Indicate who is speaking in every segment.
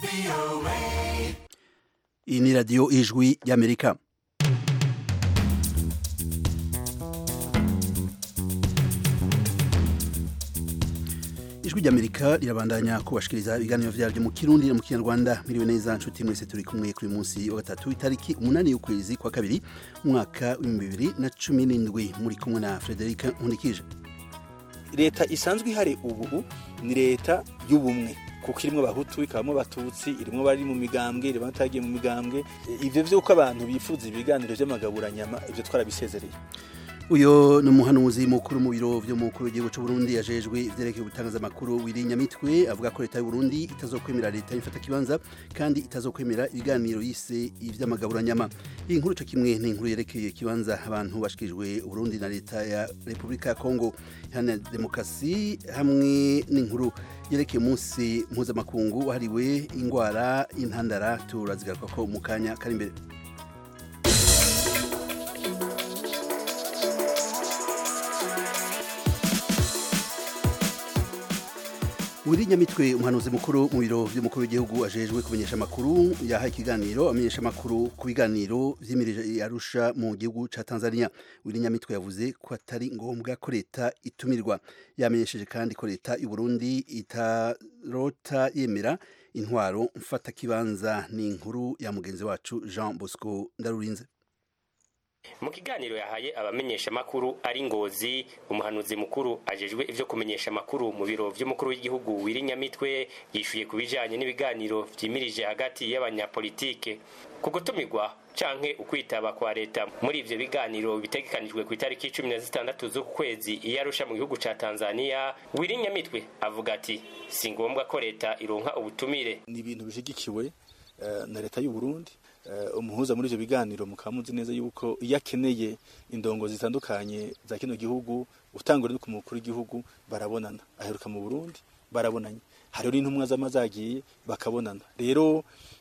Speaker 1: iyi ni radiyo ijwi y'amerika ijwi ry'amerika rirabandanya kubashikiriza ibiganiro vyaryo mu kirundi no mu kinyarwanda miriwe neza nshuti mwese turi kumwe kuri munsi wa gatatu itariki umunani y'ukwezi kwa kabiri umwaka w'ibihumbi bibiri na cumi n'indwi muri kumwe na frederic nkunikije
Speaker 2: leta isanzwe ihari ubu ni leta y'ubumwe kuko irimwo abahutu ikabamo abatutsi irimwo bari mu migambwe irimwo batagiye mu migambwe ivyo vy'uko abantu bifuza ibiganiro vy'amagaburanyama ivyo twarabisezereye
Speaker 1: uyo ni umuhanuzi mukuru mu biro vy'umukuru w'igihugu c'u Burundi yajejwe ivyerekeye ubutangazamakuru w'irinyamitwe avuga ko leta y'u Burundi itazokwemera leta y'ifata kibanza kandi itazokwemera ibiganiro yise ivy'amagaburanyama iyi nkuru co kimwe ni inkuru yerekeye kibanza abantu bashikirijwe Burundi na leta ya Republika ya Kongo iharanira demokarasi hamwe n'inkuru yerekeye umunsi mpuzamakungu wahariwe ingwara y'intandara turazigaruka ko mu kanya kari imbere Wirinyamitwe umuhanuzi mukuru mu biro vy'umukuru w'igihugu ajejwe kumenyesha amakuru yahaye ikiganiro amenyesha amakuru ku biganiro vyimirije Arusha mu gihugu ca Tanzania Wirinyamitwe yavuze ko atari ngombwa ko leta itumirwa yamenyesheje kandi ko leta y'u Burundi itarota yemera intwaro mfata kibanza ni inkuru ya mugenzi wacu Jean Bosco Ndarurinze
Speaker 3: mu kiganiro yahaye abamenyesha makuru ari ngozi umuhanuzi mukuru ajejwe ivyo kumenyesha makuru mu biro vy'umukuru w'igihugu wirinyamitwe yishuye ku bijanye n'ibiganiro vyimirije hagati y'abanyapolitike ku gutumirwa canke ukwitaba kwa leta muri ivyo biganiro bitegekanijwe ku itariki cumi na zitandatu z'uku kwezi iyo arusha mu gihugu ca tanzania wirinyamitwe avuga ati si ngombwa ko leta ironka ubutumire
Speaker 2: ni ibintu bishigikiwe na leta y'u Burundi umuhuza muri ivyo biganiro mukaba muzi neza yuko iyo akeneye indongo zitandukanye za kino gihugu utangura no ku mukuru w'igihugu barabonana aheruka mu Burundi barabonanye hariho n'intumwa z'amazagiye bakabonana rero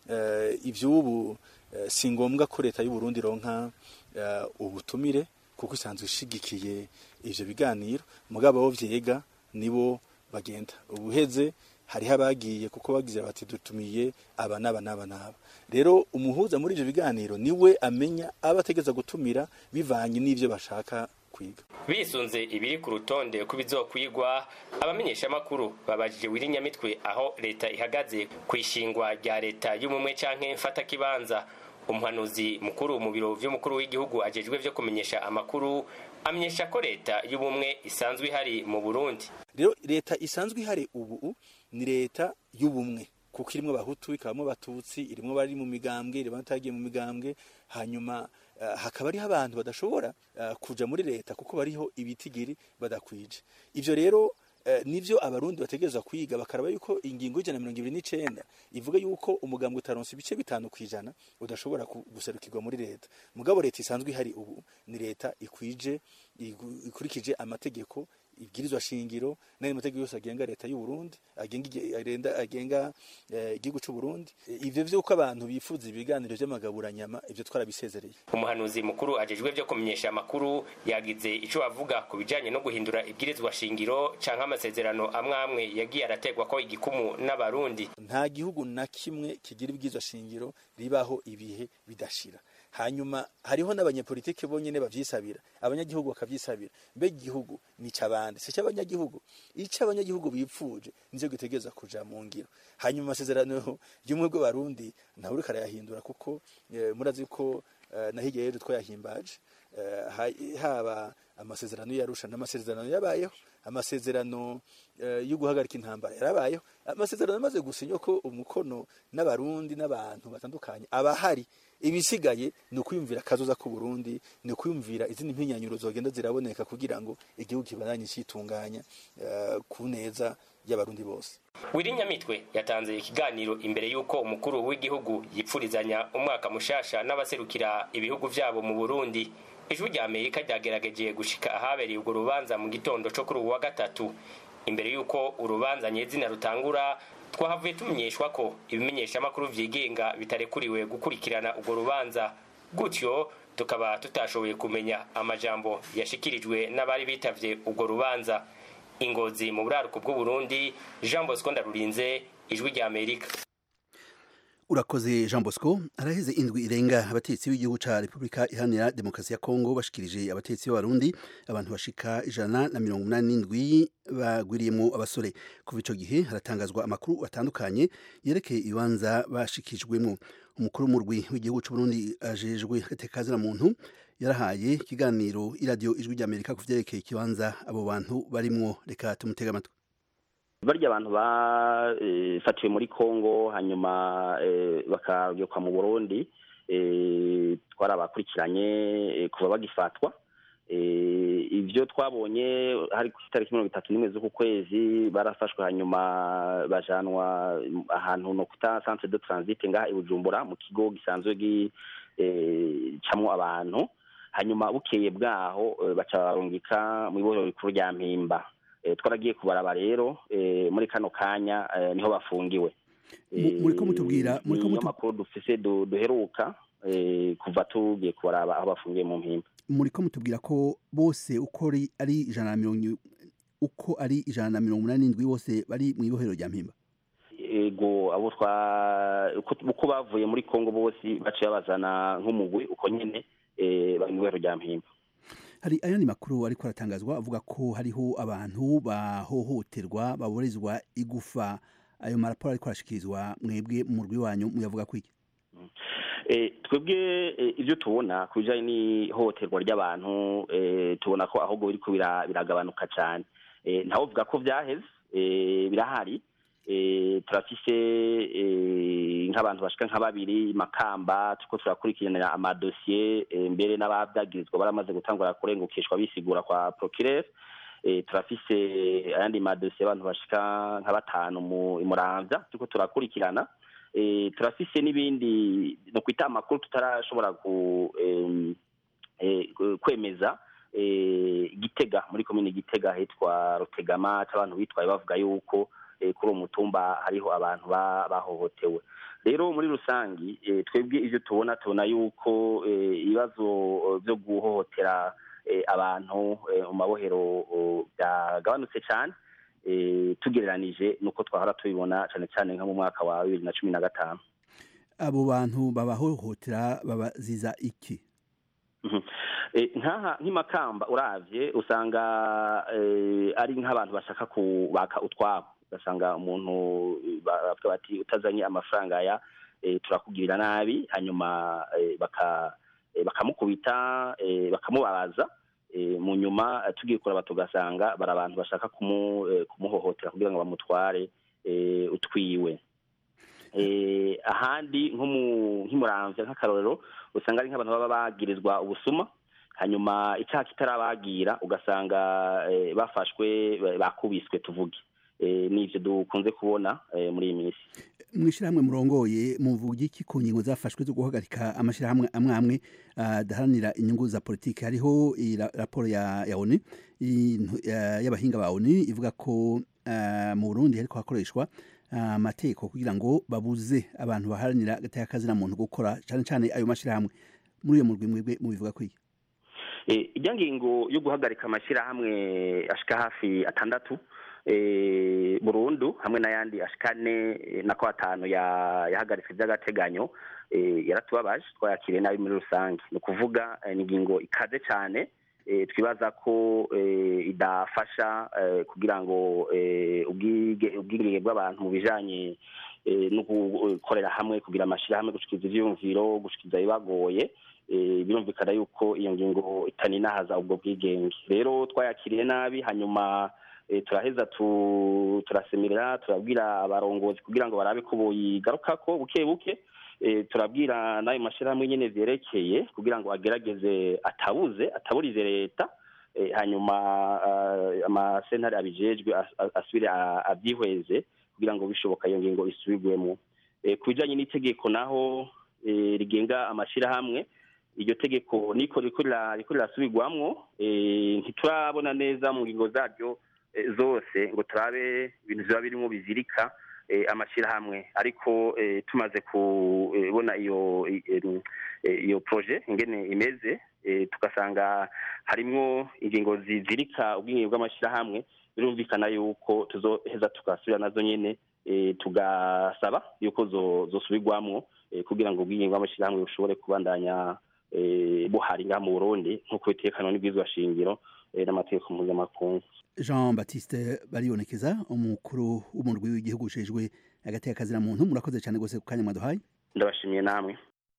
Speaker 2: ivy'ubu si ngombwa ko leta y'u Burundi ronka ubutumire kuko isanzwe ishigikiye ivyo biganiro mugabo abo vyega nibo bagenda ubuheze hariho abagiye kuko bagize bati dutumiye aba n'aba n'aba n'aba rero umuhuza muri ivyo biganiro niwe amenya aba ategeza gutumira bivanye n'ivyo bashaka kwiga
Speaker 3: bisunze ibiri ku rutonde ko bizokwigwa abamenyesha makuru babajije wirinyamitwe aho leta ihagaze ku ishingwa rya leta y'umumwe canke mfata kibanza umuhanuzi mukuru mu biro vy'umukuru w'igihugu ajejwe vyo kumenyesha amakuru amenyesha ko leta y'ubumwe isanzwe ihari mu Burundi
Speaker 2: rero leta isanzwe ihari ubu ni leta y'ubumwe kuko irimwo abahutu ikabamo abatutsi irimwo bari mu migambwe irimwo batagiye mu migambwe hanyuma uh, hakaba ariho abantu badashobora uh, kuja muri leta kuko bariho ibitigiri badakwije ivyo rero Uh, nivyo abarundi bategerezwa kwiga bakaraba yuko ingingo y'ijana mirongo ibiri n'icenda ivuga yuko umugambwe utaronse ibice bitanu kwijana udashobora guserukirwa muri leta mugabo leta isanzwe ihari ubu ni leta ikwije ikurikije amategeko ibwirizwa shingiro n'ayo mategeko yose agenga leta y'u Burundi agenga agenga igihugu cy'u Burundi ivyo vyuko abantu bifuza ibiganiro vy'amagaburanyama ivyo twarabisezereye
Speaker 3: umuhanuzi mukuru ajejwe vyo kumenyesha amakuru yagize ico avuga ku bijanye no guhindura ibwirizwa shingiro canke amasezerano amwe amwe yagiye arategwa ko igikumu n'abarundi
Speaker 2: nta gihugu na kimwe kigira ibwirizwa shingiro ribaho ibihe bidashira hanyuma hariho n'abanyepolitike bonyene bavyisabira abanyagihugu bakavyisabira mbe igihugu ni cabandi si cy'abanyagihugu ico abanyagihugu bipfuje nizo gitegeza kuja mu ngiro hanyuma amasezerano y'umwe bw'abarundi ntawe uriko arayahindura kuko e, murazi ko e, na hirya yejo twayahimbaje e, haba amasezerano yarusha n'amasezerano yabayeho amasezerano yo guhagarika intambara yarabayeho amasezerano amaze gusinywa ko umukono n'abarundi n'abantu batandukanye abahari ibisigaye ni ukwiyumvira akazoza ku Burundi ni ukwiyumvira izindi mpinyanyuro zogenda ziraboneka kugira ngo igihugu kibandanye citunganya uh, ku neza y'abarundi bose
Speaker 3: wirinyamitwe yatanze ikiganiro imbere y'uko umukuru w'igihugu yipfurizanya umwaka mushasha n'abaserukira ibihugu vyabo mu Burundi ijwi rya amerika ryagerageje gushika ahabereye urwo rubanza mu gitondo co kuri uwu wa gatatu imbere y'uko urubanza nyezina rutangura twahavuye tumenyeshwa ko ibimenyeshamakuru vyigenga bitarekuriwe gukurikirana urwo rubanza gutyo tukaba tutashoboye kumenya amajambo yashikirijwe n'abari bitavye urwo rubanza ingozi mu buraruko bw'uburundi jean bosco ndarurinze ijwi rya amerika
Speaker 1: urakoze jean bosco araheze indwi irenga abatetsi b'igihugu ca repubulika iharanira demokarasi ya kongo bashikirije abatetsi b'abarundi abantu bashika ijana na mirongo umunani n'indwi bagwiriyemo abasore kuva ico gihe haratangazwa amakuru atandukanye yerekeye ibibanza bashikijwemo umukuru w'umurwi w'igihugu c'uburundi ajejwe agateka muntu yarahaye ikiganiro iradiyo ijwi ry'amerika ku vyerekeye ikibanza abo bantu barimwo reka tumutega amatwi
Speaker 4: barya abantu bafatiwe muri congo hanyuma bakagekwa mu burundi twarabakurikiranye kuva bagifatwa ibyo twabonye hari ku itariki mirongo itatu n'imwe z'uku kwezi barafashwe hanyuma bajanwa ahantu no kuta centre de transit ngaha i bujumbura mu kigo gisanzwe gicamwo abantu hanyuma bukeye bwaho baca barungika mu ibohero rikuru rya mpimba twaragiye kubaraba rero muri kano kanya niho bafungiwe
Speaker 1: muriko mutubwira muriko
Speaker 4: mutu amakuru dufise duheruka kuva tugiye kubaraba aho bafungiye mu mpimba
Speaker 1: muriko mutubwira ko bose uko ari ijana na mirongo uko ari ijana na mirongo umunani n'indwi bose bari mu ibohero rya mpimba
Speaker 4: ego abo twa uko bavuye muri kongo bose baciye babazana nk'umugwi uko nyene bari mu ibohero rya mpimba
Speaker 1: hari ayandi makuru ariko aratangazwa avuga ko hariho abantu bahohoterwa baborezwa igufa ayo maraporo ariko arashikirizwa mwebwe mu murwi wanyu muyavuga kwiki
Speaker 4: twebwe ibyo tubona ku bijyanye n'ihohoterwa ry'abantu tubona ko ahubwo biriko biragabanuka cyane ntawovuga ko byaheze birahari turafise nk'abantu bashika nka babiri makamba turiko turakurikiranira amadosiye mbere n'ababyagirizwa baramaze gutangura kurengukishwa bisigura kwa procureur turafise ayandi madosiye abantu bashika nka batanu mu muramvya turiko turakurikirana turafise n'ibindi no kwita amakuru tutarashobora kwemeza gitega muri komine gitega hitwa rutegama c'abantu bitwaye bavuga yuko kuri uwo mutumba hariho abantu bahohotewe rero muri rusangi twebwe ibyo tubona tubona yuko ibibazo byo guhohotera abantu mu mabohero byagabanutse cyane tugereranije nuko twahora tubibona cyane cyane nko mu mwaka wa bibiri na cumi na gatanu
Speaker 1: abo bantu babahohotera babaziza iki
Speaker 4: nkaha nk'imakamba uravye usanga ari nk'abantu bashaka kubaka utwabo ugasanga umuntu bavuga bati utazanye amafaranga ya turakugirira nabi hanyuma bakamukubita bakamubabaza mu nyuma tugiye kuraba tugasanga bari abantu bashaka kumuhohotera kugira ngo bamutware utwiwe ahandi nk'imuramvya nk'akarorero usanga ari nk'abantu baba bagirizwa ubusuma hanyuma icyaha kitarabagira ugasanga bafashwe bakubiswe tuvuge n'ibyo dukunze kubona muri iyi minsi
Speaker 1: mu ishyirahamwe murongoye muvuga iki ku ngingo zafashwe zo guhagarika amashyirahamwe amwe amwe adaharanira inyungu za politiki hariho raporo ya oni y'abahinga ba oni ivuga ko mu burundi hariko hakoreshwa amategeko kugira ngo babuze abantu baharanira agateka kazina muntu gukora cyane cyane ayo mashyirahamwe muri iyo murwi mwebwe mubivuga ko iki
Speaker 4: ijya ngingo yo guhagarika amashyirahamwe ashika hafi atandatu burundu hamwe n'ayandi ashika ane nako atanu yahagaritse by'agateganyo yaratubabaje twayakiriye nabi muri rusange ni ukuvuga ni ingingo ikaze cyane twibaza ko idafasha kugira ngo ubwigenge bw'abantu mu bijyanye no gukorera hamwe kugira amashyirahamwe gushikiriza ibyiyumviro gushikiriza ibibagoye birumvikana yuko iyo ngingo itaninahaza ubwo bwigenge rero twayakiriye nabi hanyuma turaheza turasemerera turabwira abarongozi kugira ngo barabe ko buyigarukako buke buke turabwira n'ayo mashyirahamwe nyine byerekeye kugira ngo agerageze atabuze ataburize leta hanyuma amasentare abijejwe asubire abyihweze kugira ngo bishoboka iyo ngingo isubirwemo ku bijyanye n'itegeko naho rigenga amashyirahamwe iryo tegeko niko riko rirasubirwamwo ntiturabona neza mu ngingo zaryo zose ngo turabe ibintu biba birimo bizirika amashyirahamwe ariko tumaze kubona iyo iyo proje ingene imeze tugasanga harimwo ingingo zizirika ubwenge bw'amashyirahamwe birumvikana yuko tuzoheza tugasubira nazo nyine eh, tugasaba yuko zo- zosubirwamwo eh, kugira ngo ubwigenge bw'amashyirahamwe bushobore kubandanya eh, buhari ngaha mu burundi nk'uko bitekanwa n'ibwirizwa shingiro eh, n'amategeko mpuzamakungu
Speaker 1: jean baptiste baribonekeza umukuru w'umurwi w'igihugu ujejwe hagati y'akazina muntu murakoze cyane rwose ku kanya mwaduhaye
Speaker 4: ndabashimiye namwe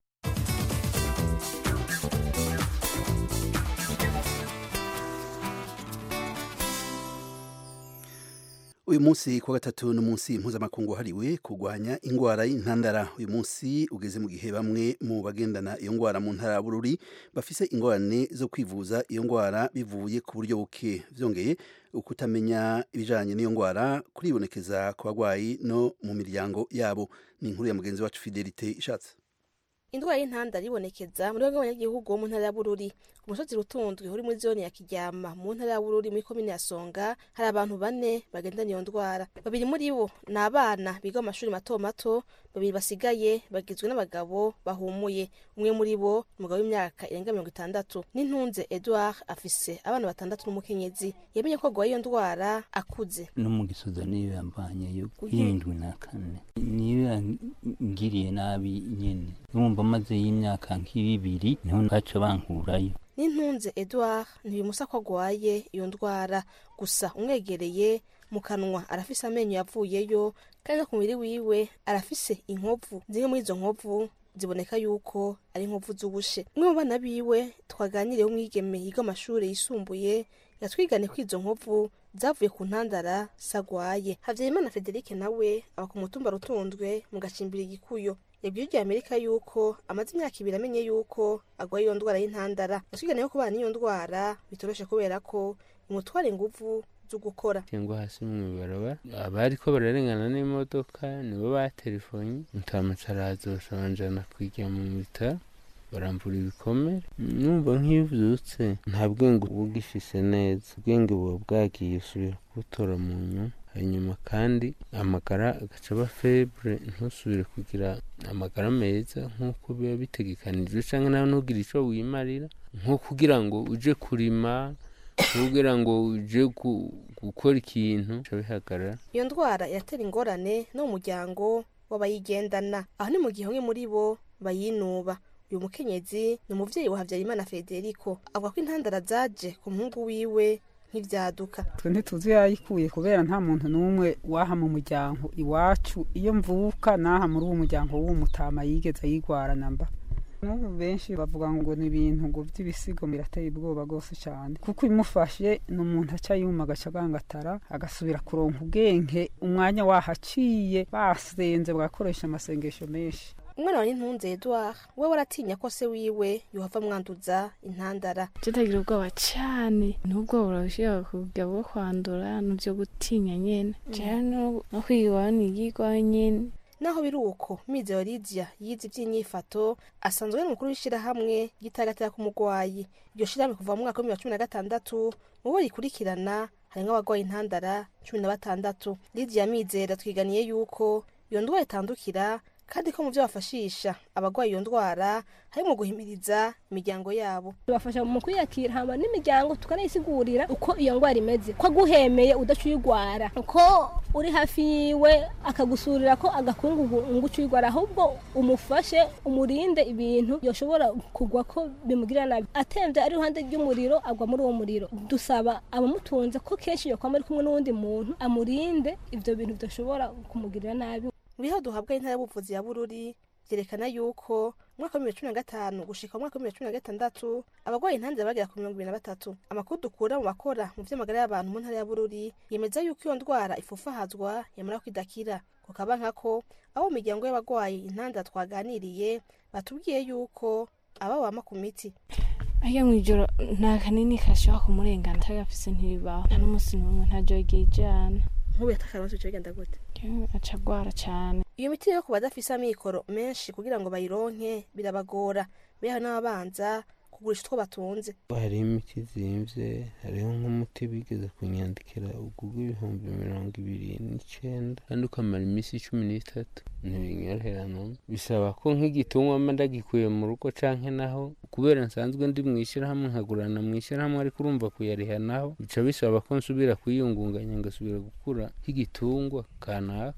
Speaker 1: uyu munsi kuwa gatatu ni umunsi mpuzamakungu wahariwe kurwanya indwara y'intandara uyu munsi ugeze mu gihe bamwe mu bagendana iyo ndwara mu ntara ya bururi bafise ingorane zo kwivuza iyo ndwara bivuye ku buryo buke byongeye ukutamenya ibijanye n'iyo ndwara kuribonekeza ku barwayi no mu miryango yabo ni inkuru ya mugenzi wacu fidelite ishatse
Speaker 5: indwara y'intandara ibonekeza muri bamwe abanyagihugu bo mu ntara ya bururi ku musozi rutundwi uri muri zone ya kiryama mu ntara ya bururi muri komine ya songa hari abantu bane bagendana iyo ndwara babiri muri bo ni abana biga mu mashuri mato mato babiri basigaye bagizwe n'abagabo bahumuye umwe muri bo ni umugabo w'imyaka irenga mirongo itandatu n'intunze edouard afise abana batandatu n'umukenyezi yamenye ko agwaye iyo ndwara akuze
Speaker 6: no mu gisoza niyo yambanyeyo y'indwi na kane niyo yangiriye nabi nyene numva maze y'imyaka nk'ibibiri niho baca bankurayo
Speaker 5: n'intunze edouard ntibimusa ko agwaye iyo ndwara gusa umwegereye mu kanwa arafise amenyo yavuyeyo kandi no ku mubiri wiwe arafise inkovu zimwe muri izo nkovu ziboneka yuko ari inkovu z'ubushe umwe mu bana biwe twaganiriye w'umwigeme yiga amashuri yisumbuye yatwigane ko izo nkovu zavuye ku ntandara sagwaye havyarimana federike nawe aba ku mutumba rutundwe mu gacimbiri igikuyo yabwiye iryo amerika yuko amaze imyaka ibiri amenye yuko agwaye iyo ndwara y'intandara yatwigane ko kubana n'iyo ndwara bitoroshe kubera ko imutwara inguvu zo gukora
Speaker 7: cyangwa hasi mu ibarabara abariko bararengana n'imodoka nibo batelefonye mutamatsi araza banjana kwijya mu bitaro barambura ibikomere numva nk'ivyutse nta bwenge uba ugifise neza ubwenge buba bwagiye usubira kubutora mu nyuma hanyuma kandi amagara agaca aba febre ntusubire kugira amagara meza nk'uko biba bitegekanijwe canke nawe ntugire ico wimarira nko kugira ngo uje kurima kugira ngo uje gu- gukora ikintu bica bihagarara
Speaker 5: iyo ndwara iratera ingorane no mu muryango w'abayigendana aho ni mu gihe bamwe muri bo bayinuba uyu mukenyezi ni umuvyeyi wa havyarimana federico avuga ko intandara zaje ku muhungu wiwe nk'ivyaduka
Speaker 8: twe ntituzi yayikuye kubera nta muntu n'umwe waha mu muryango iwacu iyo mvuka naha muri uwo muryango w'uwo mutama yigeze ayigwara namba n'ubu benshi bavuga ngo ni ibintu ngo by'ibisigo birateye ubwoba rwose cyane kuko imufashe ni umuntu aca yuma agaca agangatara agasubira kuronka ubwenge umwanya wahaciye basenze bagakoresha amasengesho menshi
Speaker 5: umwana wa n'intunze edouard we waratinya ko se wiwe yohava mwanduza intandara
Speaker 9: tutagira ubwoba cyane n'ubwoba burashobora kujya bwo kwandura n'ibyo gutinya nyine cyane no no kwiga nigirwa nyine
Speaker 5: naho biri uko mizero lidia yize iby'inyifato asanzwe ari umukuru w'ishyirahamwe ry'itagatira k'umugwayi iryo shyirahamwe kuva mu mwaka w'ibihumbi bibiri na cumi na gatandatu mu bo rikurikirana harimwo abagwaye intandara cumi na batandatu lidia mizero twiganiye yuko iyo ndwara itandukira kandi ko mu byo bafashisha abagwaye iyo ndwara harimo guhimiriza imiryango yabo
Speaker 10: tubafasha mu kwiyakira hama n'imiryango tukanayisigurira uko iyo ndwara imeze ko aguhemeye udaca uyigwara uko uri hafi yiwe akagusurira ko agakungugu ngo uca uyigwara ahubwo umufashe umurinde ibintu yoshobora kugwa ko bimugirira nabi atemvye ari iruhande ry'umuriro agwa muri uwo muriro dusaba abamutunze ko kenshi yokwama ari kumwe n'uwundi muntu amurinde ivyo bintu bidashobora kumugirira nabi
Speaker 5: mu bihe duhabwa intara y'ubuvuzi ya bururi byerekana yuko mu mwaka wa bibiri na cumi na gatanu gushika mu mwaka wa bibiri na cumi na gatandatu abarwaye intandara bagera ku mirongo ibiri na batatu amakuru dukura mu bakora mu vy'amagara y'abantu mu ntara ya bururi yemeza yuko iyo ndwara ifufahazwa yamara ko idakira kukaba nkako abo mu miryango y'abarwaye intandara twaganiriye batubwiye yuko aba bama ku miti
Speaker 9: ajya mu ijoro nta kanini kashobora kumurengana atagafise ntibibaho nta n'umunsi n'umwe nta jogi ijana
Speaker 5: nk'ubu yatakaronse bica bigenda gute
Speaker 9: aca agwara cyane
Speaker 5: iyo miti rero ku badafise amikoro menshi kugira ngo bayironke birabagora beho n'ababanza kugurisha utwo batunze
Speaker 7: hariho imiti zimvye hariho nk'umuti bigeze kunyandikira ugugu ibihumbi mirongo ibiri n'icenda kandi ukamara iminsi cumi n'itatu ntibinyorohera numwe bisaba ko nk'igitungwa mba ndagikuye mu rugo canke naho kubera nsanzwe ndi mw'ishirahamwe nkagurana mw'ishirahamwe ariko urumva kuyariha naho bica bisaba ko nsubira kwiyungunganya ngasubira gukura nk'igitungwa kanaka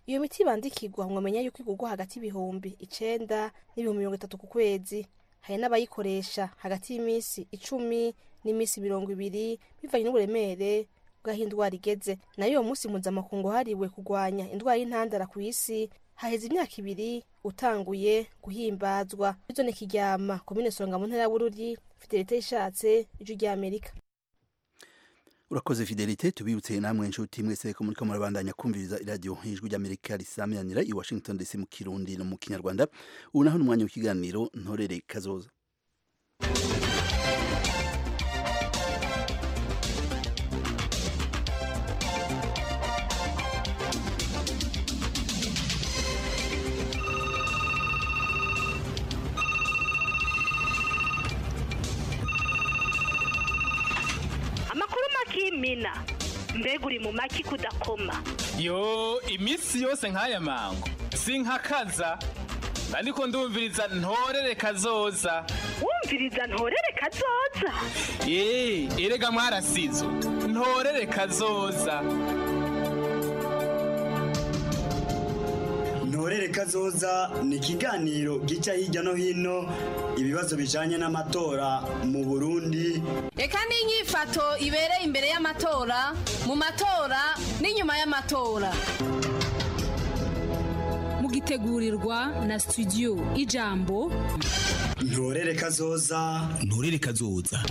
Speaker 5: iyo miti bandikirwa mwamenya yuko igurwa hagati y'ibihumbi icenda n'ibihumbi mirongo itatu ku kwezi hari n'abayikoresha hagati y'iminsi icumi n'iminsi mirongo ibiri bivanye n'uburemere bw'aho indwara igeze nayo uwo munsi mpuzamakungu wahariwe kurwanya indwara y'intandara ku isi haheze imyaka ibiri utanguye guhimbazwa bizone kiryama komine songa mu ntara ya bururi fidelite ishatse ijwi ry'amerika
Speaker 1: urakoze fidelite tubibutse namwe inshuti mwese ko muriko murabandanya kumviriza iradiyo ijwi ry'amerika risamiranira i washington dc mu kirundi no mu kinyarwanda ubu naho ni umwanya w'ikiganiro ntorere kazoza
Speaker 11: amakuru makimina mbega uri mu maki kudakoma
Speaker 12: yo iminsi yose nk'aya mango sinkakaza ariko ndumviriza ntorere kazoza
Speaker 11: wumviriza ntorere kazoza
Speaker 12: eee erega mwarasizo ntorere kazoza
Speaker 13: ntorere kazoza ni ikiganiro gica hirya no hino ibibazo bijanye n'amatora mu burundi
Speaker 14: reka n'inyifato ibereye imbere y'amatora mu matora n'inyuma y'amatora
Speaker 15: mugitegurirwa na studio ijambo
Speaker 13: ntorere kazoza
Speaker 16: ntorere kazoza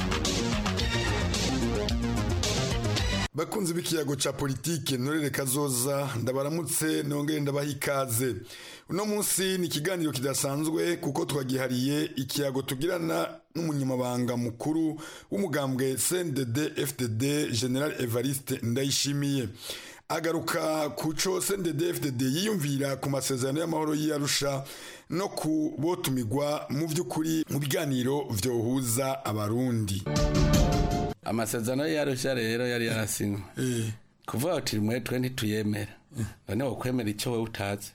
Speaker 17: bakunzi b'ikiyago ca politike ntorere kazoza ndabaramutse nongere ndabaha ikaze uno munsi ni ikiganiro kidasanzwe kuko twagihariye ikiyago tugirana n'umunyamabanga mukuru w'umugambwe CNDD FDD General Evariste Ndayishimiye agaruka ku co CNDD FDD yiyumvira ku masezerano y'amahoro y'Arusha no ku botumigwa mu vy'ukuri mu biganiro vyohuza abarundi
Speaker 18: amasezerano yarusha rero yari yarasinywe kuvuga uti mwe twe ntituyemera none wokwemera icyo wowe utazi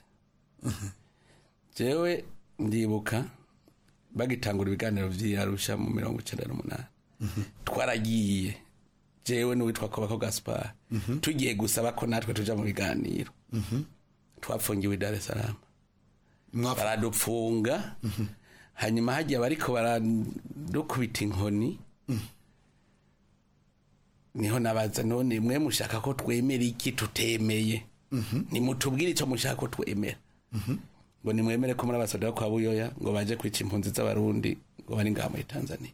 Speaker 18: jewe ndibuka bagitangura ibiganiro vy'iyarusha mu mirongo icenda n'umunani twaragiye jewe n'uwitwa kobako gaspar tugiye gusaba ko natwe tuja mu biganiro twafungiwe i dar es salaam baradupfunga hanyuma hagiye bariko baradukubita inkoni niho nabaza none mwe mushaka ko twemera iki tutemeye nimutubwire icyo mushaka ko twemera ngo nimwemere ko muri abasoda kwa buyoya ngo baje kwica impunzi z'abarundi ngo bari ngaha muri tanzania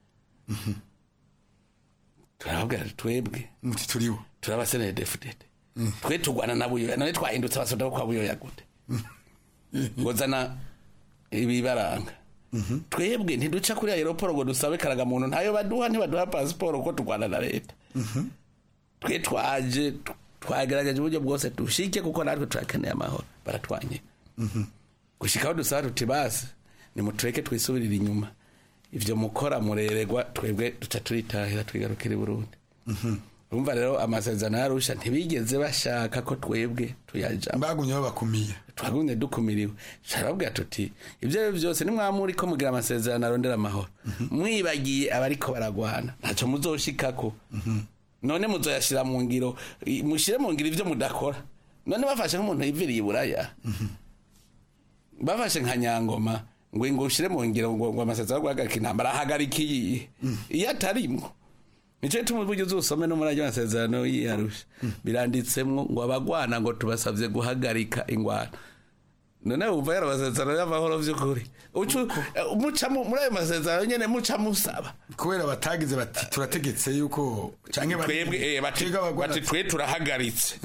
Speaker 18: turababwira twebwe
Speaker 17: muti turiwo
Speaker 18: turabasenere defudede twe turwana na buyoya none twahindutse abasoda kwa buyoya gute ngo zana ibibaranga twebwe ntiduca kuri aeroporo ngo dusabe karagamuntu ntayo baduha ntibaduha pasiporo kuko turwana na leta twe twaje twagerageje uburyo bwose dushike kuko natwe turakeneye amahoro baratwanye gushika aho dusaba tuti basi nimutureke twisubirire inyuma ivyo mukora mureregwa twebwe duca turitahira twigarukira i burundi urumva rero amasezerano yarusha ntibigeze bashaka ko twebwe tuyajamo
Speaker 17: bagumye babakumiye
Speaker 18: twagumye dukumiriwe turababwira tuti ibyo ari byo byose nimwamuri ko mugira amasezerano arondera amahoro mwibagiye abariko baragwana ntacyo muzoshikako none muzoyashira mu ngiro mushire mu ngiro ivyo mudakora none bafashe nk'umuntu yiviriye iburaya bafashe nka nyangoma ngo ngo ushire mu ngiro ngo ngo amasezerano yo guhagarika intambara ahagarika iyi iyo atarimwo nico gituma uburyo uzusome no muri ayo masezerano yiyarusha biranditsemwo ngo abagwana ngo tubasavye guhagarika ingwano none wumva yari amasezerano y'amahoro vy'ukuri muca muri ayo masezerano nyene muca musaba
Speaker 17: kubera batagize bati turategetse yuko canke
Speaker 18: twebwe bati twe turahagaritse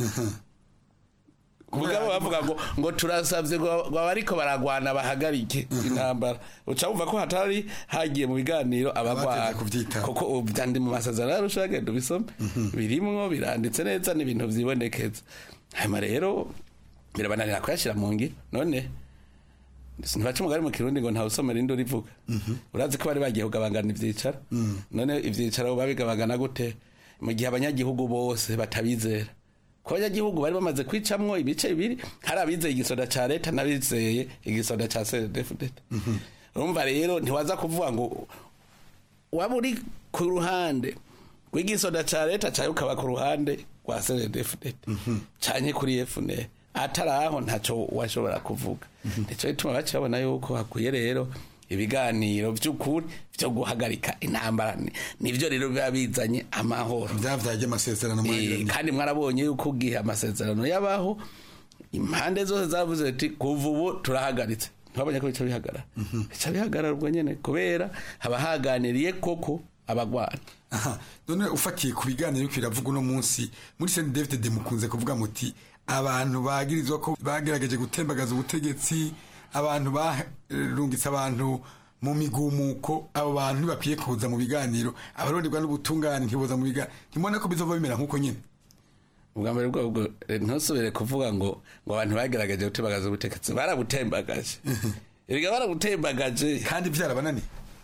Speaker 18: mugabo bavuga ngo ngo turasavye ngo abariko baragwana bahagarike intambara uca wumva ko hatari hagiye mu biganiro abagwana kuko byandi mu masezerano yarusha agenda ubisome birimwo biranditse neza n'ibintu vyibonekeza hanyuma rero birabananira kuyashira mu ngiro none ntibaca umugari mu kirundi ngo ntawusomera indi urivuga urazi ko bari bagiye kugabangana ivyicaro none ivyicaro babigabagana gute mu gihe abanyagihugu bose batabizera ko abanyagihugu bari bamaze kwicamwo ibice bibiri hari abizeye igisoda ca leta n'abizeye igisoda ca cdfdt urumva rero ntiwaza kuvuga ngo waba uri ku ruhande rw'igisoda ca leta cayo ukaba ku ruhande rwa cdfdt canke kuri fnr atari aho ntacyo washobora kuvuga nicyo gituma baca babona yuko hakwiye rero ibiganiro by'ukuri byo guhagarika intambara Ni- nivyo rero biba bizanye amahoro
Speaker 17: byavyaje amasezerano
Speaker 18: Eh, kandi mwarabonye yuko ugihe amasezerano yabaho impande zose zavuze ati kuva ubu turahagaritse ntibabonye ko bica bihagarara bica bihagarara ubwo nyene kubera haba haganiriye koko abagwana
Speaker 17: aha none ufatiye ku biganiro yuko biravuga uno munsi muri Saint David de mukunze kuvuga muti abantu bagirizwa ko bagerageje gutembagaza ubutegetsi abantu barungitse abantu mu migumuko abo bantu ntibakwiye kuza mu biganiro abaronderwa n'ubutungane ntiboza mu biganiro ntimubona ko bizova bimera nk'uko nyine
Speaker 18: ubwa mbere bwobwo ntusubire kuvuga ngo ngo abantu bagerageje gutembagaza ubutegetsi barabutembagaje erega barabutembagaje
Speaker 17: kandi byarabananiye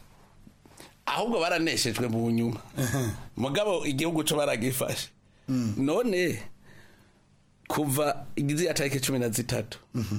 Speaker 18: ahubwo baraneshejwe mu nyuma mugabo igihugu cyo baragifashe none kuva igiziya tariki cumi na zitatu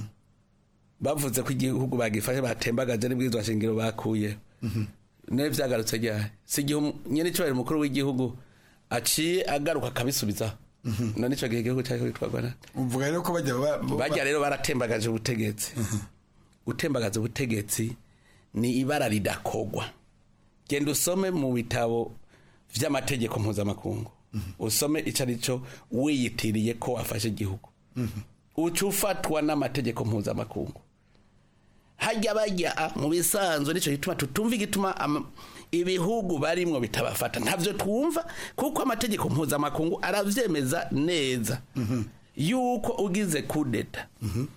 Speaker 18: bavuze ko igihugu bagifashe batembagaje n'ibwirizwa shingiro bakuye nawe byagarutse ryari si igihe umu- nyene icyubahiro umukuru w'igihugu aciye agaruka akabisubizaho none ico gihe igihugu cyari kwitwarwa nande
Speaker 17: uvuga rero ko bajya ba- ba-
Speaker 18: bajya rero baratembagaje ubutegetsi gutembagaza ubutegetsi ni ibara ridakogwa genda usome mu bitabo vy'amategeko mpuzamakungu usome ico ari cyo wiyitiriye ko wafashe igihugu uca ufatwa n'amategeko mpuzamakungu hajya bajya mu bisanzwe nicyo gituma tutumva igituma ama- ibihugu barimwo bitabafata ntavyo twumva kuko amategeko mpuzamakungu aravyemeza neza yuko ugize kudeta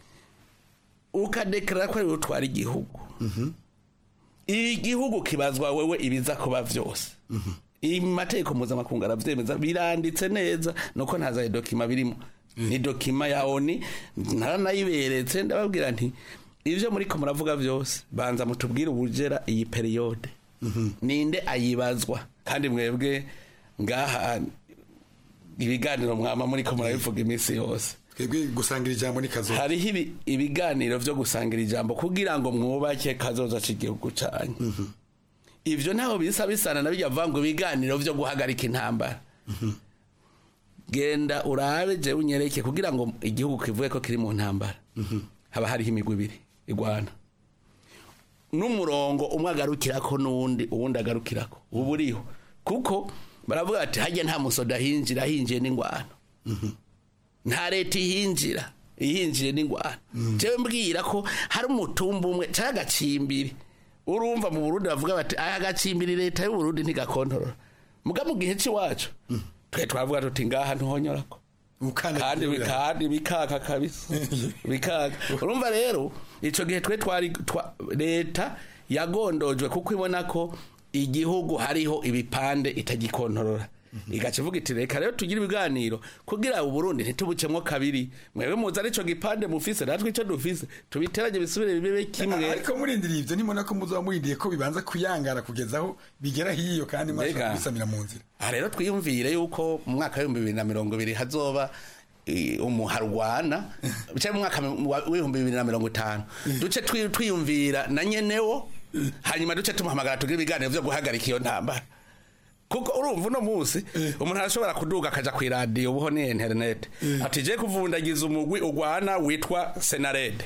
Speaker 18: ukadeklara ko ari utwara igihugu igihugu kibazwa wewe ibiza kuba vyose imategeko mpuzamakungu aravyemeza biranditse neza nuko ntazaye dokima birimo ni dokima ya oni naranayiberetse ndababwira nti ivyo muriko muravuga vyose banza mutubwire ubujera iyi periyode ninde ayibazwa kandi mwebwe ngaha ibiganiro mwama muriko murabivuga iminsi yose
Speaker 17: twebwe gusangira ijambo ni kazo
Speaker 18: hariho ibi- ibiganiro vyo gusangira ijambo kugira ngo mwubake kazoza c'igihugu canyu ivyo ntaho bisa bisana na bijya vango ibiganiro vyo guhagarika intambara genda urabe je unyereke kugira ngo igihugu kivuge ko kiri mu ntambara haba hariho imigwi ibiri igwana n'umurongo umwe agarukirako n'uwundi uwundi agarukirako ubu uriho kuko baravuga ati hajya nta musoda hinjira hinjiye n'ingwano nta leta ihinjira ihinjiye n'ingwano jewe mbwira ko hari umutumba umwe cyangwa agacimbiri urumva mu burundi bavuga bati aya agacimbiri leta y'uburundi ntigakontorora muga mu gihe c'iwacu twe twavuga tuti ngaha ntuhonyorako kandi kandi bikaka kabisa bikaka urumva rero ico gihe twe twari twa- leta yagondojwe kuko ibona ko igihugu hariho ibipande itagikontorora igaca ivuga iti reka rero tugire ibiganiro kugira uburundi ntitubucemwo kabiri mwebwe muzi arico gipande mufise natwe ico dufise tubiteranye bisubire bibe kimwe
Speaker 17: ariko murindiriye ivyo ntimubona ko muzoba murindiye ko bibanza kuyangara kugeza aho bigera hiyo kandi
Speaker 18: Mbega.
Speaker 17: mwashobora kubisamira mu nzira
Speaker 18: aha rero twiyumvire yuko mu mwaka w'ibihumbi bibiri na mirongo ibiri hazoba eh, umuharwana bicaye mu mwaka wa- w'ibihumbi bibiri na mirongo itanu duce twi- twiyumvira na nyenewo hanyuma duce tumuhamagara tugire ibiganiro vyo guhagarika iyo ntambara kuko urumva uno munsi umuntu arashobora kuduga akaja ku iradiyo ubuho ni interinete ati je kuvundagiza umugwi ugwana witwa senarede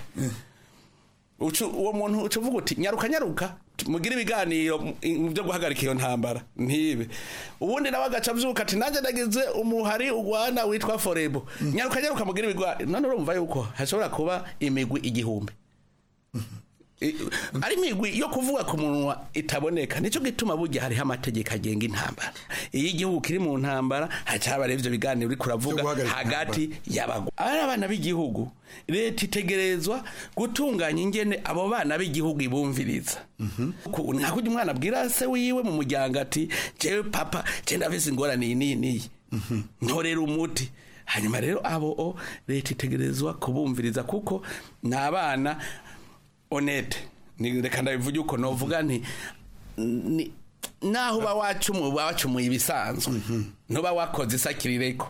Speaker 18: Ucu- uwo muntu uca uvuga uti nyaruka nyaruka mugire ibiganiro mu- mu byo guhagarika iyo ntambara ntibe ubundi nawe agaca avyuka ati nanjye nagize umuhari ugwana witwa forebo nyaruka nyaruka mugire ibiganiro none urumva yuko hashobora kuba imigwi igihumbi I- ari imigwi yo kuvuga ku munwa itaboneka nicyo gituma burya hariho amategeko agenga intambara iyo igihugu kiri mu ntambara hacaba rero ivyo biganiro uriko uravuga hagati y'abagwa ari abana b'igihugu leta itegerezwa gutunganya ingene abo bana b'igihugu ibumviriza Ku- nta kurya umwana abwira se wiwe mu muryango ati jewe papa je ndafise ingorane iyi n'iyi n'iyi ntorera umuti hanyuma rero abo o leta itegerezwa kubumviriza kuko ni abana honete ni reka ndabivuge uko novuga nti ni naho uba wacumuye uba wacumuye ibisanzwe ntuba wakoze isakirireko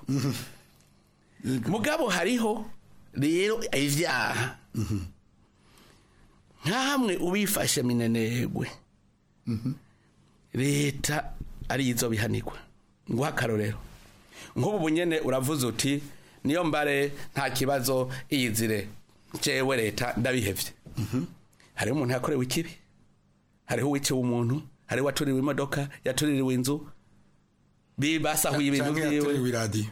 Speaker 18: mugabo hariho rero ivyaha nka hamwe ubifashe minenegwe leta ari izo bihanirwa nguha akarorero nk'ubu bunyene uravuze uti niyo mbare nta kibazo iyizire jewe leta ndabihevye hariho umuntu yakorewe ikibi hariho uwiciwe umuntu hariho uwatuririwe imodoka yatuririwe inzu bi- basahuye ibintu
Speaker 17: Canke
Speaker 18: vyiwe
Speaker 17: yatuririwe iradiyo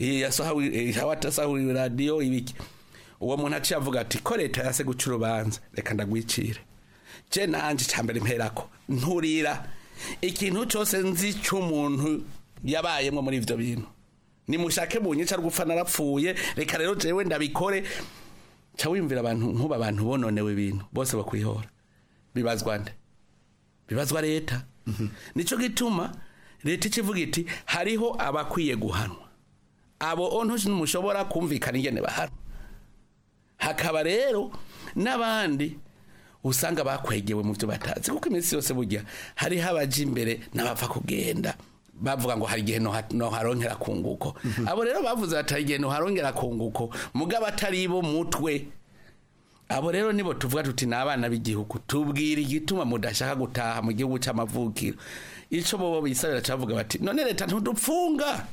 Speaker 18: yasahuye iradiyo ibiki uwo muntu aciye avuga ati ko leta yase guca urubanza reka ndagwicire je nanje cambere mperako nturira ikintu cose nzi c'umuntu yabayemwo muri ivyo bintu nimushake bunyica rwupfa narapfuye reka rero jewe ndabikore ca wiyumvira abantu nkuba abantu bononewe ibintu bose bakwihora bibazwa nde bibazwa leta nico gituma leta ikivuga iti hariho abakwiye guhanwa abo ontu ntimushobora kumvikana ingene bahanwa hakaba rero n'abandi usanga bakwegewe mu byo batazi kuko iminsi yose burya hariho abaja imbere n'abapfa kugenda bavuga ngo hari igihe noha- noharongera kunguko abo rero bavuze bati hari igihe noharongera kunguko mugabo atari bo mutwe abo rero nibo tuvuga tuti ni abana b'igihugu tubwira igituma mudashaka gutaha mu gihugu cy'amavukiro ico bobo bisabira cavuga bati none leta ntudupfunga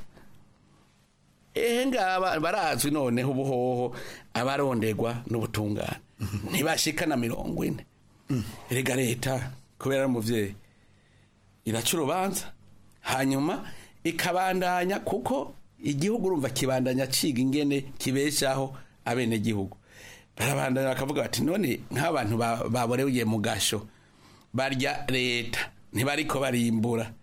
Speaker 18: ehe ngaba barazwi noneho ubuhoho abarondegwa n'ubutungane ntibashika na mirongo ine erega leta kubera ari umuvyeyi iraca urubanza hanyuma ikabandanya kuko igihugu urumva kibandanya ciga ingene kibeshaho abenegihugu barabandanya bakavuga bati none nk'abantu ba- baboreye mu gasho barya leta ntibariko barimbura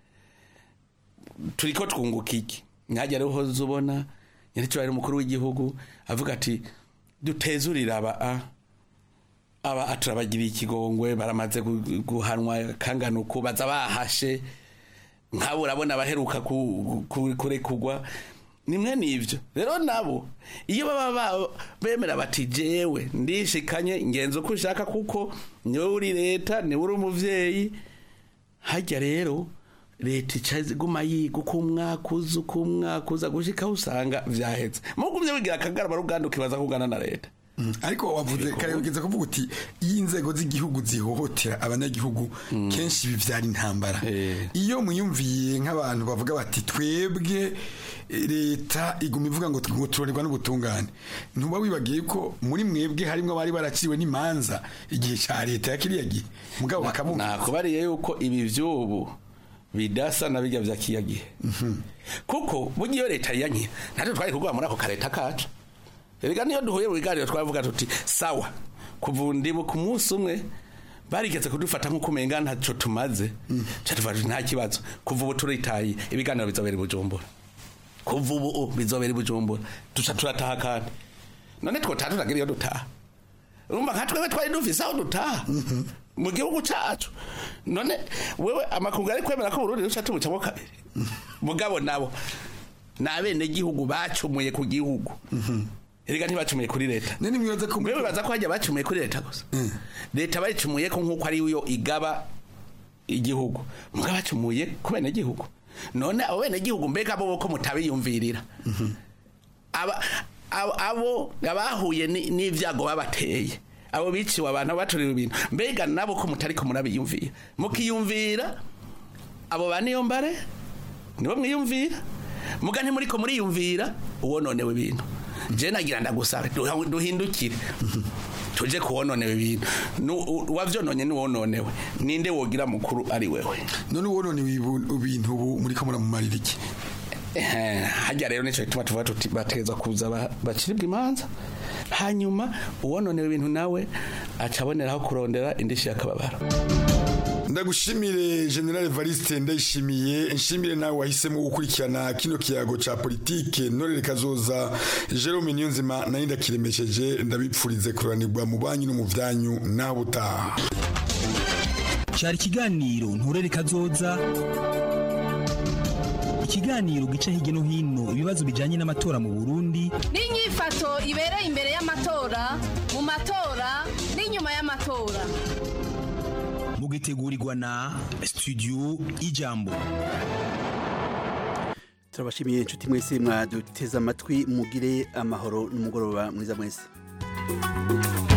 Speaker 18: turiko twunguka iki nkajya rero uhoze ubona nyir'icyubahiro umukuru w'igihugu avuga ati dutezurire aba a aba turabagiriye ikigongwe baramaze gu- guhanwa kangana uku baza bahashe nk'abo urabona abaheruka ku- ku- kurekurwa nimwe n'ivyo rero nabo iyo baba ba- bemera bati jewe ndishikanye ngenza uko ushaka kuko niwe uri leta niwe uri umuvyeyi hajya rero leta ica iguma yiga uko umwaka uza uko umwaka uza gushikaho usanga vyaheze mugumye wigira akagarama ruganda ukibaza kugana na leta
Speaker 17: ariko wavuze kare ugeze kuvuga uti iyo inzego z'igihugu zihohotera abanyagihugu kenshi bivyara intambara iyo muyumviye nk'abantu bavuga bati twebwe eh, leta iguma ivuga ngo ngo turorerwa n'ubutungane ntuba wibagiye ko muri mwebwe harimwo abari baraciwe n'imanza igihe ca leta ya kiriya gihe mugabo bakamumva
Speaker 18: nakubariye yuko ibi vy'ubu bidasa na bijya vya kiya gihe kuko burya iyo leta yanye natwe twari kugwa muri ako kareta kacu erega niyo duhuye mu biganiro twavuga tuti sawa kuva ndibu ku munsi umwe barigeze kudufata nk'uko umenga ntaco tumaze ca tuvuga tuti nta kibazo kuva ubu turitaye ibiganiro bizobera i bujumbura kuva ubu bizobera i bujumbura duca turataha kandi none twotaha turagira iyo dutaha urumva nka twebwe twari dufise aho dutaha mu gihugu cacu none wewe amakungu ari kwemera ko Burundi ruca tubucamo kabiri mugabo nabo ni abenegihugu bacumuye ku gihugu erega ntibacumuye kuri leta mbe bibaza ko hajya bacumuye kuri leta gusa leta bayicumuye ko nk'uko ari yo igaba igihugu mugabo bacumuye ku benegihugu none abo benegihugu mbega bo ko mutabiyumvirira aba abo- abo abahuye ni- n'ivyago babateye abo biciwe abantu baturiwe ibintu mbega nabo ko mutari ko murabiyumvira mukiyumvira abo ba niyo mbare nibo mwiyumvira muga ntimuriko muriyumvira uwononewe ibintu je nagira ndagusabe duha- duhindukire tuje kuwononewe ibintu Nu- u- uwavyononye niwononewe ninde wogira mukuru ari wewe
Speaker 17: none uwononewe ibu- ibintu ubu muriko muramumarira iki
Speaker 18: Eh, hajya rero nico gituma tuvuga tuti bateza kuza ba- baciribwa imanza hanyuma uwononewe ibintu nawe aca aboneraho kurondera indishi y'akababaro
Speaker 17: ndagushimire general evariste ndayishimiye nshimire nawe wahisemo gukurikirana kino kiyago ca politike ntorere kazoza jerome niyonzima nayo ndakiremesheje ndabipfurize kuranirwa mu banyu no mu vyanyu naho butaha
Speaker 16: cyari ikiganiro nturere kazoza ikiganiro gica hirya no hino ibibazo bijyanye n'amatora mu burundi
Speaker 14: n'inyifato ibereye imbere y'amatora mu matora n'inyuma y'amatora
Speaker 16: mugitegurirwa na studio ijambo
Speaker 1: turabashimiye inshuti mwese mwaduteze amatwi mugire amahoro n'umugoroba mwiza mwese